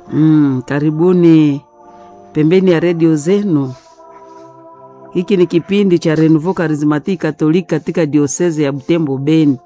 Mm, karibuni pembeni ya redio zenu. Hiki ni kipindi cha Renouveau Charismatique Catholique katika dioseze ya Butembo Beni.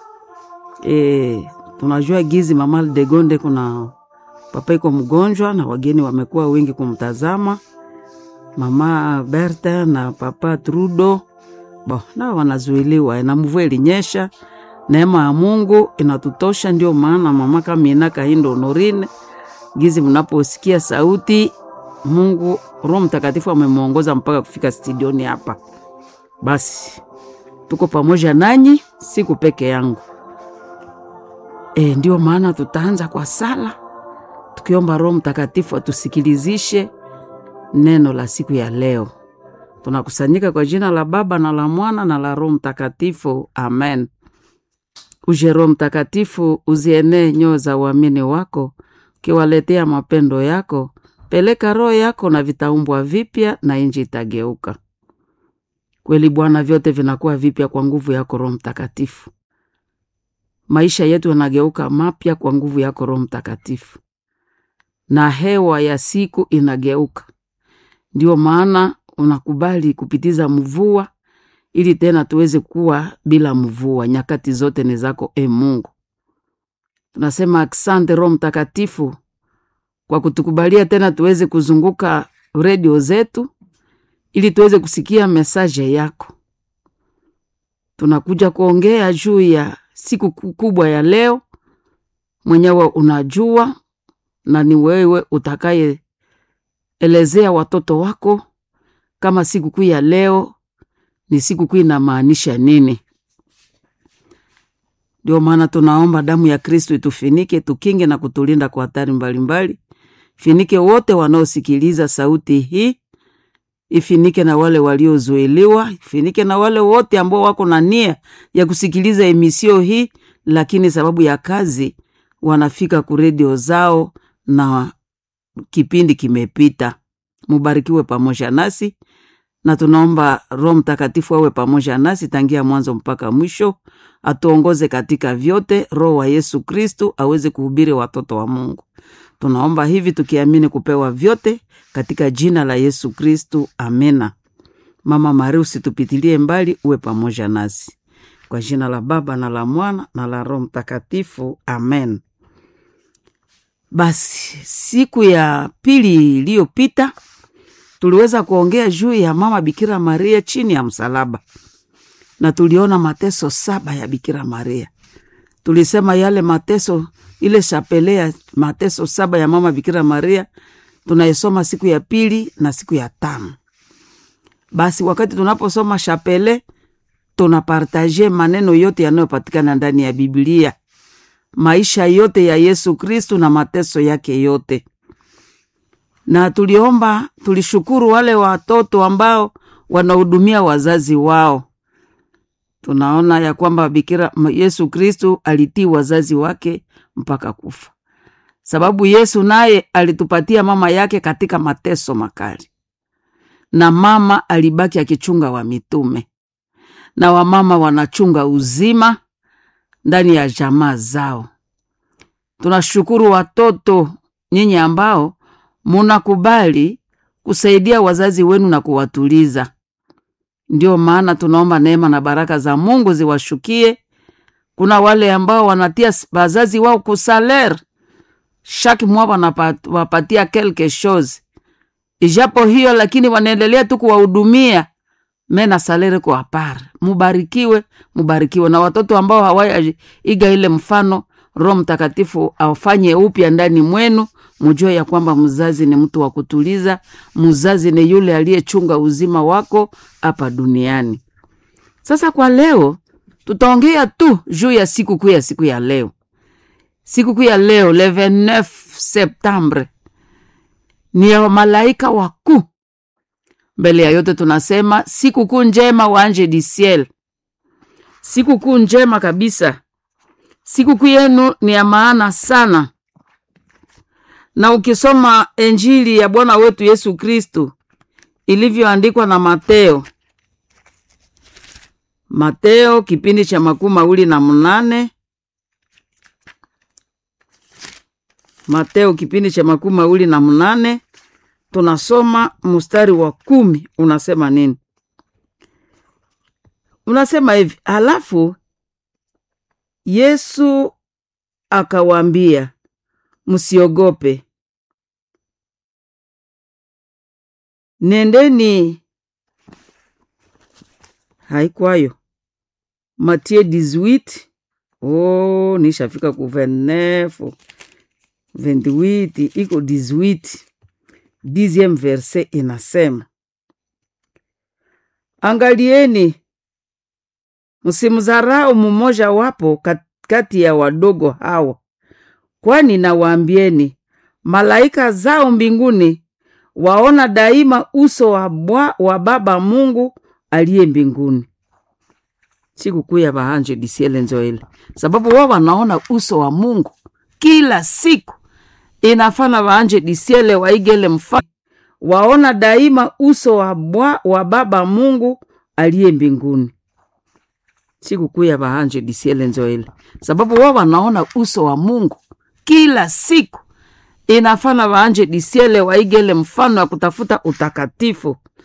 E, tunajua gizi mama Degonde kuna papa iko mgonjwa na wageni wamekuwa wengi kumtazama mama Berta na papa Trudo bo nao wanazuiliwa na mvua ilinyesha. Neema ya Mungu inatutosha, ndio maana mama Kamina Kahindo Honorine gizi mnaposikia sauti Mungu Roho Mtakatifu amemwongoza mpaka kufika studioni hapa. Basi tuko pamoja nanyi, siku peke yangu. E, ndio maana tutaanza kwa sala tukiomba Roho Mtakatifu atusikilizishe neno la siku ya leo. Tunakusanyika kwa jina la Baba na la Mwana na la Roho Mtakatifu, amen. Uje Roho Mtakatifu, uzienee nyoo za uamini wako, ukiwaletea mapendo yako. Peleka roho yako na vitaumbwa vipya, na inji itageuka kweli. Bwana, vyote vinakuwa vipya kwa nguvu yako Roho Mtakatifu. Maisha yetu yanageuka mapya kwa nguvu yako Roho Mtakatifu, na hewa ya siku inageuka. Ndio maana unakubali kupitiza mvua ili tena tuweze kuwa bila mvua. Nyakati zote ni zako, e Mungu. Tunasema asante Roho Mtakatifu kwa kutukubalia tena tuweze kuzunguka redio zetu ili tuweze kusikia mesaje yako. Tunakuja kuongea juu ya siku kubwa ya leo, mwenyewe unajua, na ni wewe utakayeelezea watoto wako kama sikukuu ya leo ni sikukuu inamaanisha nini. Ndio maana tunaomba damu ya Kristo itufinike, tukinge na kutulinda kwa hatari mbalimbali. Finike wote wanaosikiliza sauti hii, ifinike na wale waliozuiliwa, ifinike na wale wote ambao wako na nia ya kusikiliza emisio hii, lakini sababu ya kazi wanafika ku redio zao na kipindi kimepita. Mubarikiwe pamoja nasi na tunaomba Roho Mtakatifu awe pamoja nasi tangia mwanzo mpaka mwisho, atuongoze katika vyote. Roho wa Yesu Kristu aweze kuhubiri watoto wa Mungu. Tunaomba hivi tukiamini kupewa vyote katika jina la Yesu Kristu, amena. Mama Maria, usitupitilie mbali, uwe pamoja nasi kwa jina la Baba na la Mwana na la Roho Mtakatifu, amen. Basi siku ya pili iliyopita tuliweza kuongea juu ya mama Bikira Maria chini ya msalaba, na tuliona mateso saba ya Bikira Maria. Tulisema yale mateso, ile shapele ya mateso saba ya mama Bikira Maria tunaisoma siku ya pili na siku ya tano. Basi wakati tunaposoma shapele, tunapartaje maneno yote yanayopatikana ndani ya Biblia, maisha yote ya Yesu Kristu na mateso yake yote na tuliomba, tulishukuru wale watoto ambao wanahudumia wazazi wao. Tunaona ya kwamba Bikira Yesu Kristu alitii wazazi wake mpaka kufa, sababu Yesu naye alitupatia mama yake katika mateso makali, na mama alibaki akichunga wa mitume, na wamama wanachunga uzima ndani ya jamaa zao. Tunashukuru watoto nyinyi ambao munakubali kusaidia wazazi wenu na kuwatuliza. Ndio maana tunaomba neema na baraka za Mungu ziwashukie. Kuna wale ambao wanatia wazazi wao kusaler shaki mwa wanawapatia quelque chose, ijapo hiyo lakini wanaendelea tu kuwahudumia mena salere kwa par. Mubarikiwe, mubarikiwe na watoto ambao hawaiga ile mfano. Roho Mtakatifu afanye upya ndani mwenu mujue ya kwamba mzazi ni mtu wa kutuliza. Mzazi ni yule aliyechunga uzima wako hapa duniani. Sasa kwa leo tutaongea tu juu ya sikukuu ya siku ya leo. Sikukuu ya leo le 29 Septembre ni ya malaika wakuu. Mbele ya yote tunasema sikukuu njema wa Ange du Ciel, sikukuu njema kabisa. Sikukuu yenu ni ya maana sana na ukisoma Injili ya Bwana wetu Yesu Kristu ilivyoandikwa na Mateo, Mateo kipindi cha makumi mawili na mnane Mateo kipindi cha makumi mawili na mnane tunasoma mstari wa kumi unasema nini? Unasema hivi, halafu Yesu akawaambia, msiogope, nendeni. Haikwayo Matie 18 oh, nishafika ku 29 28 iko 18 dixieme verse inasema, angalieni msimdharau mmoja wapo kati ya wadogo hawa, kwani nawaambieni malaika zao mbinguni waona daima uso wa, bwa, wa Baba Mungu aliye mbinguni. Sikukuu ya bahanje disiele njoele, sababu wao wanaona uso wa Mungu kila siku. Inafana bahanje disiele waigele mfano, waona daima uso wa, bwa, wa Baba Mungu aliye mbinguni. Sikukuu ya bahanje disiele njoele, sababu wao wanaona uso wa Mungu kila siku. Inafana bahanje disiele waigele mfano ya kutafuta utakatifu